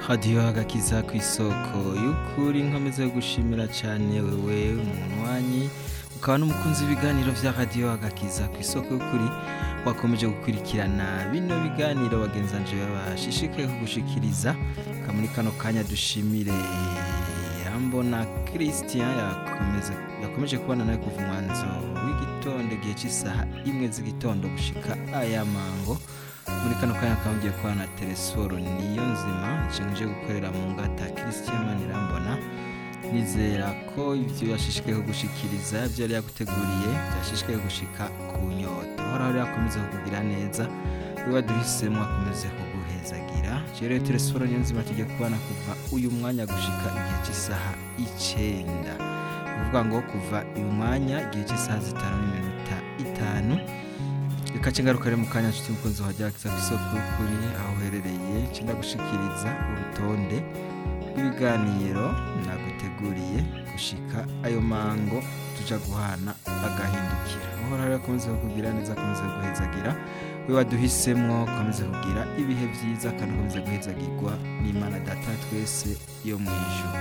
radiyo agakiza ku isoko y'ukuri nkomeza gushimira cyane wewe umunywanyi ukaba n'umukunzi w'ibiganiro vya radiyo agakiza ku isoko y'ukuri wakomeje gukurikirana bino biganiro bagenzanje bashishikaye kugushikiriza kamuri kano kanya dushimire yambona christian yakomeze yakomeje kubana nawe kuva umwanzo w'igitondo igihe cy'isaha imwe z'igitondo gushika aya mango muri kano kanya akaba ngiye kubana na telesforo niyo nzima nshinje gukorera mu ngata christian manirambona nizera ko ibyo yashishikaye kugushikiriza ibyo yari yaguteguriye byashishikaye gushika ku nyota uhoraho rero akomeze kukugira neza we waduhisemo akomeze kuguhezagira rero telesforo niyo nzima tugiye kubana kuva uyu mwanya gushika igihe cy'isaha icenda ni ukuvuga ngo kuva uyu mwanya igihe cy'isaha zitanu n'iminota itanu reka cengaruka rero mu kanya nshuti mukunzi wajya ku isoko y'ukuri aho uherereye cenda gushikiriza urutonde rw'ibiganiro naguteguriye gushika ayo mango tuja guhana agahindukira uhoraho rero akomeze kukugira neza akomeze kuguhezagira we waduhisemwo akomeze kugira ibihe vyiza kandi akomeze guhezagirwa n'imana data twese yo mw'ijuru